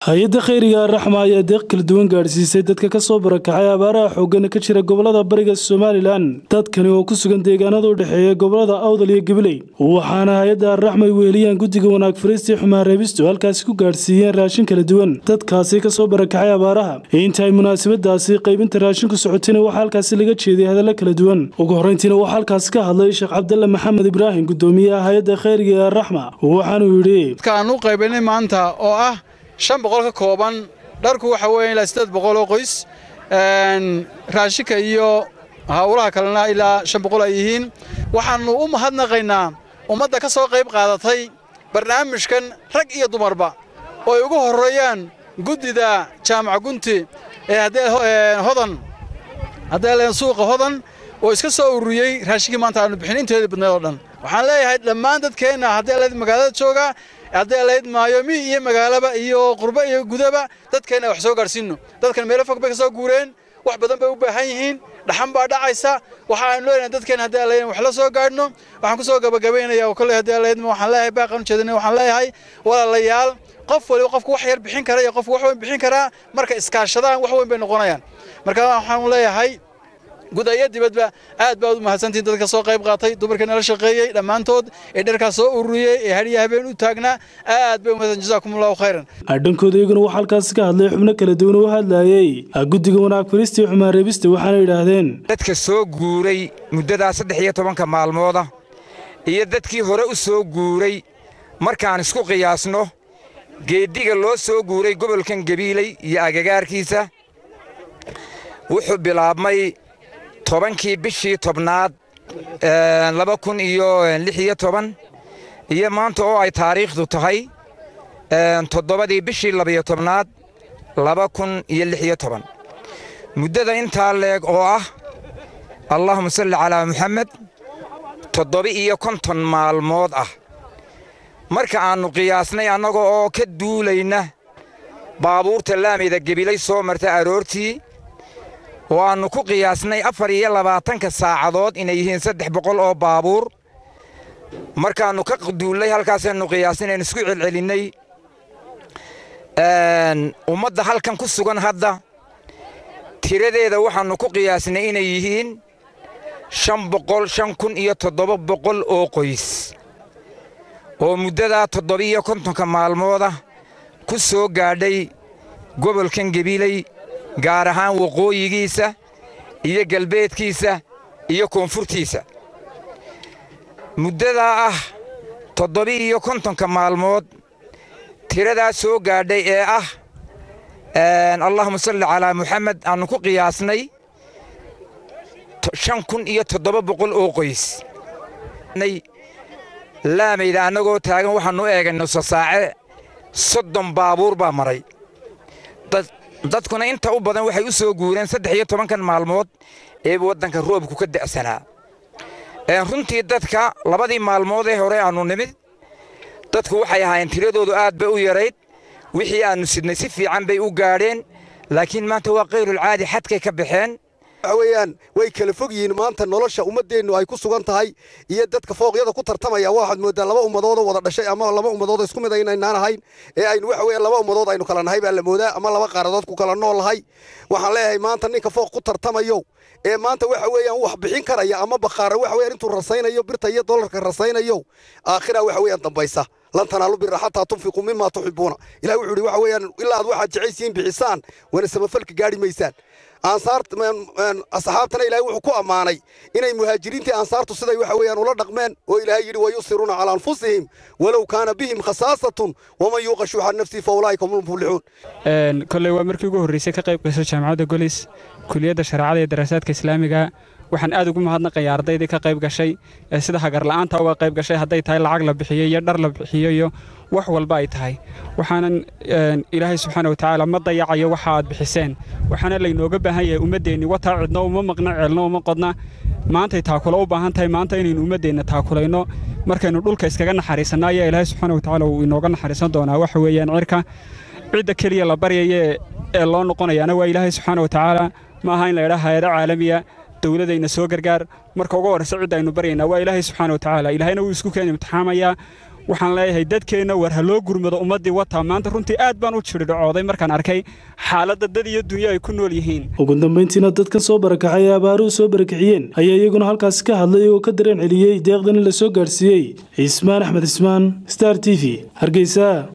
hay-adda khayriga araxma ayaa deeq kala duwan gaadhsiisay dadka ka soo barakacay abaaraha xoogana ka jira gobolada bariga somalilan dadkani oo ku sugan deegaanada u dhexeeya gobolada awdal iyo gabiley waxaana hay-adda arraxma ay weheliyaan guddiga wanaag fariistii xumaan reebistu halkaasi ku gaadhsiiyeen raashin kala duwan dadkaasi ka soo barakacay abaaraha inta ay munaasabadaasi qaybinta raashinku socotayna waxaa halkaasi laga jeeday hadallo kala duwan ugu horreyntiina waxaa halkaasi ka hadlay sheekh cabdalle maxamed ibraahim guddoomiyaha hay-adda khayriga ee arraxma waxaanuu yidhi dadkaan u qaybinay maanta oo ah shan boqol ka kooban dharku waxa weeye ilaa siddeed boqol oo qoys raashinka iyo hawlaha kalena ilaa shan boqol ay yihiin waxaannu u mahadnaqaynaa ummadda ka soo qayb qaadatay barnaamijkan rag iyo dumarba oo ay ugu horreeyaan guddida jaamaca gunti ee haddee hodan haddee leen suuqa hodan oo iska soo ururiyey raashinkii maanta aanu bixin inteedii badneed oo dhan waxaan leeyahay dhammaan dadkeenna haddii alayd magaalada jooga haddii alayd maayo mi iyo magaalaba iyo qurbo iyo gudaba dadkeenna wax soo gaadhsiinno dadkan meelo fog bay ka soo guureen wax badan bay u baahan yihiin dhaxan baa dhacaysa waxa aynu leenahay dadkeen haddii alayd wax la soo gaadhno waxaan ku soo gabagabaynayaa oo kolley haddii alayd waxaan leeyahay baaqan ujeedina waxaan leeyahay walaalayaal qof waliba qofku wax yar bixin kara iyo qofku wax weyn bixin karaa marka iskaashadaan wax weyn bay noqonayaan marka waxaan leeyahay gudayo dibadba aad baad u mahadsantihin dadka soo qayb qaatay dumarkii nala shaqeeyey dhammaantood ee dharkaas soo ururiyey ee hadhiya habeen u taagnaa aad bay umahadsan jazaakumullahu khayran dhankooda iyaguna waxaa halkaasi ka hadlay xubno kala duwan oo hadlaayey guddiga wanaag fariistii xumaan reebista waxaana yidhaahdeen dadka soo guuray muddadaa saddex iyo tobanka maalmooda iyo dadkii hore u soo guuray markaan isku qiyaasno geeddiga loo soo guuray gobolkan gabiiley iyo agagaarkiisa wuxuu bilaabmay tobankii bishii tobnaad laba kun iyo lix iyo toban iyo maanta oo ay taariikhdu tahay toddobadii bishii labiyo tobnaad laba kun iyo lix iyo toban muddada intaa leeg oo ah allahuma salli calaa muxamed toddoba-iyo konton maalmood ah marka aannu qiyaasnay annaga oo ka duulayna baabuurta laamayda gebilay soo marta aroortii oo aannu ku qiyaasnay afar iyo labaatanka saacadood inay yihiin saddex boqol oo baabuur markaannu ka duullay halkaasaannu qiyaasnay isku celcelinnay ummadda halkan ku sugan hadda tiradeeda waxaannu ku qiyaasnay inay yihiin shan boqol shan kun iyo toddoba boqol oo qoys oo muddadaa toddoba-iyo kontonka maalmooda ku soo gaadhay gobolkan gebiiley gaar ahaan waqooyigiisa iyo galbeedkiisa iyo koonfurtiisa muddadaa ah toddoba-iyo kontonka maalmood tiradaa soo gaadhay ee ah allahuma salli calaa muxamed aannu ku qiyaasnay shan kun iyo toddoba boqol oo qoys laamayda annagoo taagan waxaannu eegay nuso saace soddon baabuur baa maray dadkuna inta u badan waxay u soo guureen saddex iyo tobankan maalmood ee waddanka roobku ka da'sanaa runtii dadka labadii maalmood ee hore aannu nimid dadku waxay ahaayeen tiradoodu aad bay u yarayd wixii aannu sidnay si fiican bay u gaadheen laakiin maanta waa kayrulcaadi xadkay ka baxeen waxa weeyaan way kala fog yihiin maanta nolosha ummaddeennu ay ku sugan tahay iyo dadka fooqyada ku tartamaya waxaad mooddaa laba ummadoodoo wada dhashay ama laba ummadoodoo isku mid aynaynaan ahayn ee aynu waxa weeyaan laba ummadood aynu kala nahay baa la moodaa ama laba qaaradood ku kala nool nahay waxaan leeyahay maanta ninka fooq ku tartamayo ee maanta waxa weeyaan wax bixin karaya ama baqaara waxa weeyaan intuu rasaynayo birta iyo dollarka rasaynayo aakhira waxa weeyaan dambaysa lan tanaalu bira xataa tunfiquu mima tuxibuuna ilahi wuxuu yidhi waxa weeyaan ilaa aad waxaad jecaysiin bixisaan wana samafalka gaadhi maysaan asxaabtana ilaahay wuxuu ku ammaanay inay muhaajiriintii ansaartu siday waxa weeyaan ula dhaqmeen oo ilaahay yidhi wayusiruuna calaa anfusihim walow kaana bihim khasaasatun waman yuuqa shuuxa nafsihi fa ulaa'ika hum lmuflixuun kolley waa markii ugu horreysay ka qayb gasho jaamacadda golis kuliyadda shareecada iyo daraasaadka islaamiga waxaan aad ugu mahadnaqayaa ardaydii ka qayb gashay ee sida hagarla'aanta uga qayb gashay hadday tahay lacag la bixiyo iyo dhar la bixiyo iyo wax walba ay tahay waxaanan ilaahay subxaana watacaala ma dayacayo waxa aad bixiseen waxaana laynooga baahan yahay ummaddeenni wataa cidno uma maqna ceelno uma qodna maantay taakulo u baahan tahay maanta inaynu ummaddeenna taakulayno markaynu dhulka iskaga naxariisanno ayaa ilaahay subxaana watacaala uu inooga naxariisan doonaa waxa weeyaan cirka cidda keliya la baryaya ee loo noqonayaana waa ilaahay subxaana watacaala ma aha in la idhaa hay-ado caalamiya dowladayna soo gargaar marka ugu horraysa cidda aynu baryaynaa waa ilaahay subxaana watacaala ilaahayna wuu isku keena imtixaamayaa waxaan leeyahay dadkeenna war ha loo gurmado ummaddii wataa maanta runtii aad baan u jiridhacooday markaan arkay xaaladda dad iyo dunyo ay ku nool yihiin ugu dambayntiina dadkan soo barakacay ee abaaruhu soo barakiciyeen ayaa iyaguna halkaasi ka hadlay oo ka dareen celiyey deeqdan in la soo gaadhsiiyey cismaan axmed cismaan star t v hargeysa